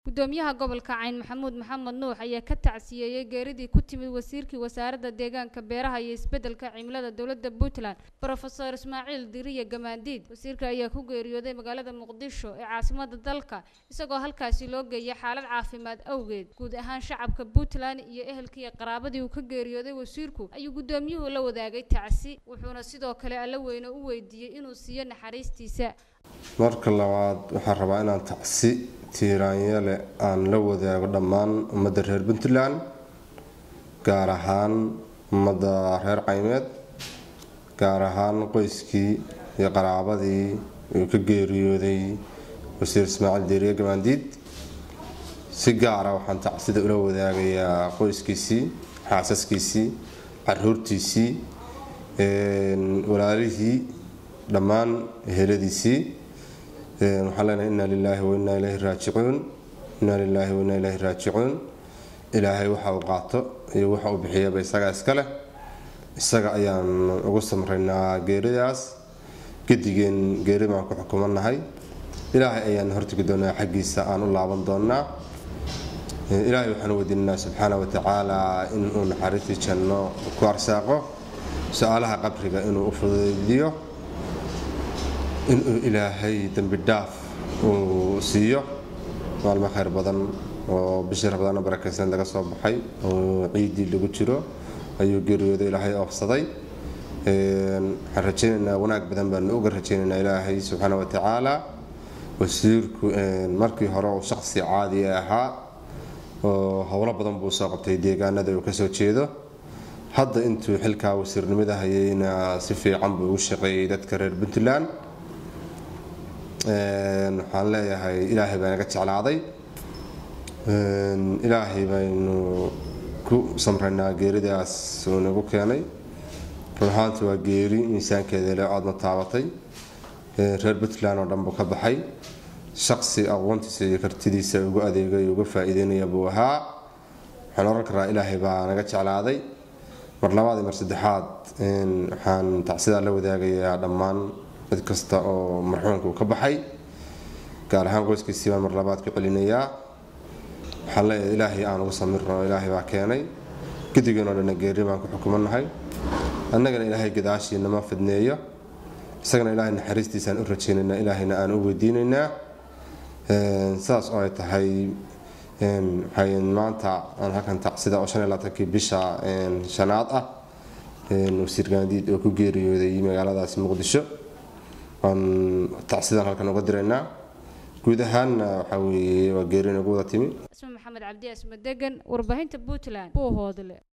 gudoomiyaha gobolka cayn maxamuud maxamed nuux ayaa ka tacsiyeeyey geeridii ku timid wasiirkii wasaaradda deegaanka beeraha iyo isbeddelka cimilada dowladda puntland brofesor ismaaciil diriye gamaandiid wasiirka ayaa ku geeriyooday magaalada muqdisho ee caasimada dalka isagoo halkaasi loo geeyay xaalad caafimaad awgeed guud ahaan shacabka puntland iyo ehelkii qaraabadii uu ka geeriyooday wasiirku ayuu gudoomiyuhu la wadaagay tacsi wuxuuna sidoo kale alla weyne u weydiiyey inuu siiyo naxariistiisa marka labaad waxaan rabaa inaan tacsi tiiraanyale aan la wadaago dhammaan ummadda reer puntland gaar ahaan ummadda reer caymeed gaar ahaan qoyskii iyo qaraabadii uu ka geeriyooday wasiir ismaaciil deeriye gamaandiid si gaara waxaan tacsida ula wadaagayaa qoyskiisii xaasaskiisii caruurtiisii walaalihii dhammaan eheladiisii waxaan leenahay inna lilaahi wa innaa ilayhi raajicuun inna lilaahi wa innaa ilayhi raajicuun ilaahay waxa uu qaato iyo waxa uu bixiyaba isaga iska leh isaga ayaan ugu samraynaa geeridaas gadigeen geeri baan ku xukumanahay ilaahay ayaan hortegi doonaa xaggiisa aan u laaban doonaa ilaahay waxaan weydiinanaa subxaana wa tacaala inuu naxariistii janno ku arsaaqo su-aalaha qabriga inuu u fudaydiyo inuu ilaahay dembi dhaaf uu siiyo maalmo khayr badan oo bishii rabadaana barakaysan laga soo baxay oo ciidii lagu jiro ayuu geeriyooday ilaahay oofsaday waxaan rajaynaynaa wanaag badan baanu uga rajaynaynaa ilaahay subxaana wa tacaala wasiirku markii hore uu shaqsi caadi ahaa oo howlo badan buu soo qabtay deegaanada uu kasoo jeedo hadda intuu xilkaa wasiirnimada hayayna si fiican buu ugu shaqeeyey dadka reer puntland waxaan leeyahay ilaahay baa naga jeclaaday ilaahay baynu ku samraynaa geeridaas uu nagu keenay run ahaanta waa geeri miisaankeeda le oodna taabatay reer puntland oo dhan buu ka baxay shaqsi aqoontiisa iyo kartidiisa ugu adeegay uga faa-iideynaya buu ahaa waxaan oran karaa ilaahay baa naga jeclaaday mar labaad iyo mar saddexaad waxaan tacsidaa la wadaagayaa dhammaan mid kasta oo marxuumka uu ka baxay gaar ahaan qoyskiisii baan mar labaad ku celinayaa waxaan leeyahay ilaahay aan ugu samirno ilaahay baa keenay gidigeenoo dhanna geeri baan ku xukumanahay annagana ilaahay gadaashiinama fidneeyo isagana ilaahay naxariistiisaan u rajaynaynaa ilaahayna aan u weydiinaynaa sidaas oo ay tahay waxay maanta aan halkan tacsida oo shan iyo labaatankii bisha shanaad ah wasiir gaandiid oo ku geeriyooday magaaladaasi muqdisho waan tacsidaan halkan uga diraynaa guud ahaanna waxaa weeye waa geeri nagu wada timi isma maxamed cabdi asma degan warbaahinta puntland buu hoodle